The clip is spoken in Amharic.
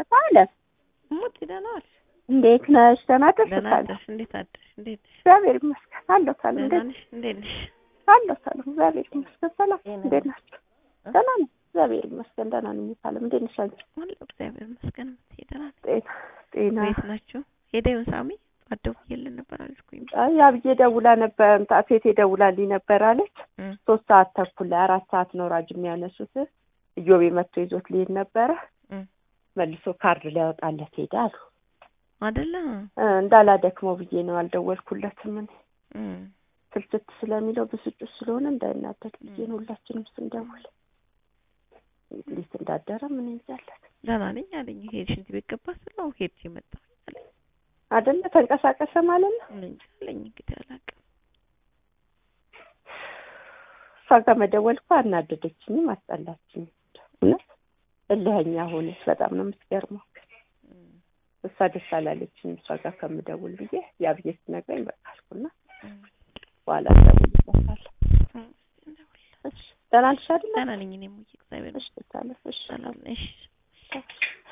አለ ሙት ደህና ዋልሽ? እንዴት ነሽ? ደህና ደህና ደርሰሻል? አደርሽ? እንዴት አደርሽ? እንዴት ነሽ? እግዚአብሔር ይመስገን አለሁ። ሰላም ደህና እንዴት ነሽ? እንዴት ነሽ? አለሁ። ሰላም እግዚአብሔር ይመስገን። ሰላም ጤና እንዴት ናችሁ? ደህና ነኝ እግዚአብሔር ይመስገን። ደህና ነኝ። ሰላም እንዴት ነሽ አንቺ? አለሁ እግዚአብሔር ይመስገን። እምትይ ደህና ነኝ። ጤና ጤና ቤት ናችሁ? ሄደ ይሁን ሳሚ አትደውይልን ነበር አልኩኝ። አይ አብዬ ደውላ ነበር ሴቴ ደውላልኝ ነበር አለች። እም ሶስት ሰዓት ተኩል ላይ አራት ሰዓት ነው ራጅ የሚያነሱት። እዮቤ መጥቶ ይዞት ሊሄድ ነበረ። እም መልሶ ካርድ ሊያወጣለት ሄደ አሉ። አይደለ? እ እንዳላደክመው ብዬ ነው አልደወልኩለትም። እኔ እም ስልችት ስለሚለው ብስጩ ስለሆነ እንዳይናደድ ብዬ ነው ሁላችንም ስንደውል እንዴት እንዳደረ ምን ይዛለት ደህና ነኝ አለኝ። ሄድ ሽንት ቤት ገባ ስለው ሄድ መጣሁ አለኝ። አይደለ ተንቀሳቀሰ ማለት ነው። እኔ እንጃ አለኝ እንግዲህ አላውቅም። እሷ ጋር መደወል እኮ አናደደችኝም፣ አስጠላችኝም። እውነት እልኸኛ ሆነች። በጣም ነው የምትገርመው። እም እሷ ደስ አላለችኝም እሷ ጋር ከምደውል ብዬ ያ ብዬ ስትነግረኝ በቃ አልኩና እም በኋላ እደውልለታለሁ። እም እንደውል እሺ ደህና ነሽ አይደለ? ደህና ነኝ እኔም እግዚአብሔር እሺ ታለፍ እሺ ሰላም ነሽ? እሺ